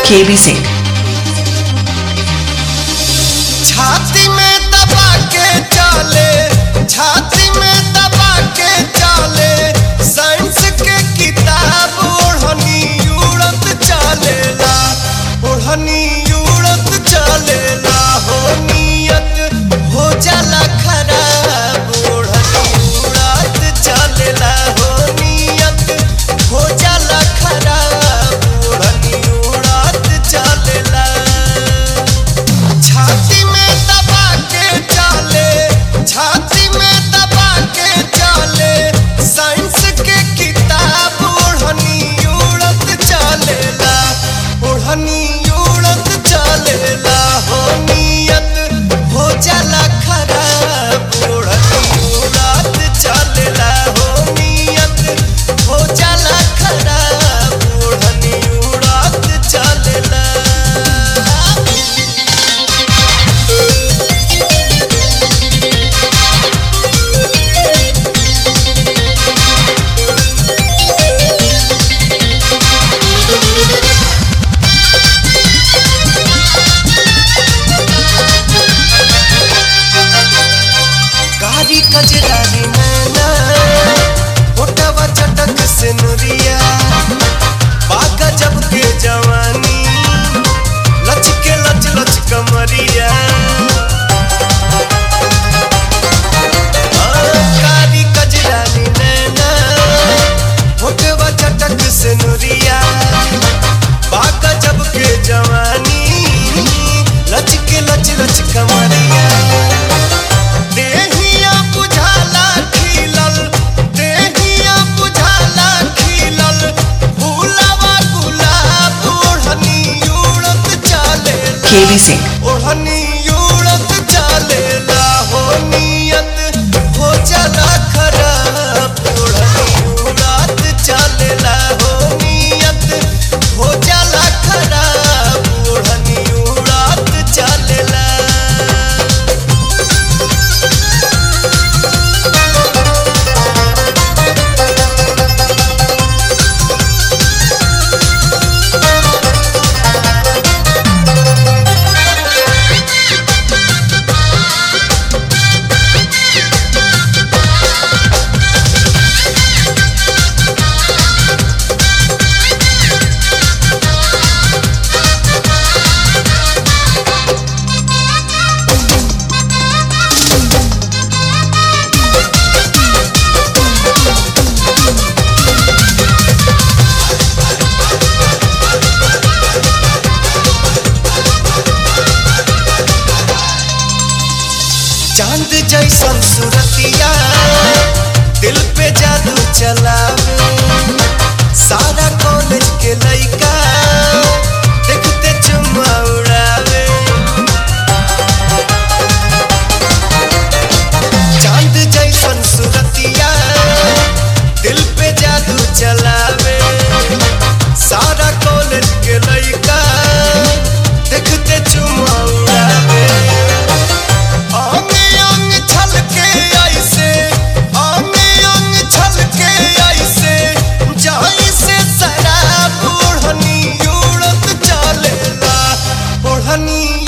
KB Singh छाती में दबा के चले छाती में दबा के चले साइंस के किताब ओढ़नी उड़त चलेला ओढ़नी उड़त चलेला हो नियत हो जाला खराब ओढ़नी उड़त चलेला हो नियत हो जाला खराब ओढ़नी उड़त चलेला छाती में दबा के चले छाती में दबा के चले साइंस के किताब ओढ़नी उड़त चलेला ओढ़नी उड़त चलेला हो नियत हो जाला खराब ओढ़नी उड़त चलेला हो नियत हो जाला खराब ओढ़नी उड़त चलेला कारी कजरारी नैना होटवा चटक से नुरिया बागा जब के जवानी लच के लच लच कमरिया हाँ, कारी कजरारी नैना होटवा चटक से नुरिया बागा जब के जवानी लच के लच लच कमरिया देहिया बुझाला खिलल देहिया बुझाला खिलल फूलवा गुलाब ओढ़नी उड़त चलेला केबी सिंह ओढ़नी उड़त चलेला हो नियत हो जाला खराब ओढ़नी उड़त चलेला हो नियत हो जाला खराब ओढ़नी उड़त चलेला चांद जैसन सूरतिया दिल पे जादू चलावे सारा कॉलेज के लइका देखते चुम्मा उड़ावे चांद जैसन सूरतिया दिल पे जादू चलावे सारा कॉलेज के लइका देखते चुम्मा उड़ावे अंग अंग छलके ऐसे अंग अंग छलके ऐसे जैसे शराब ओढ़नी उड़त चलेला ओढ़नी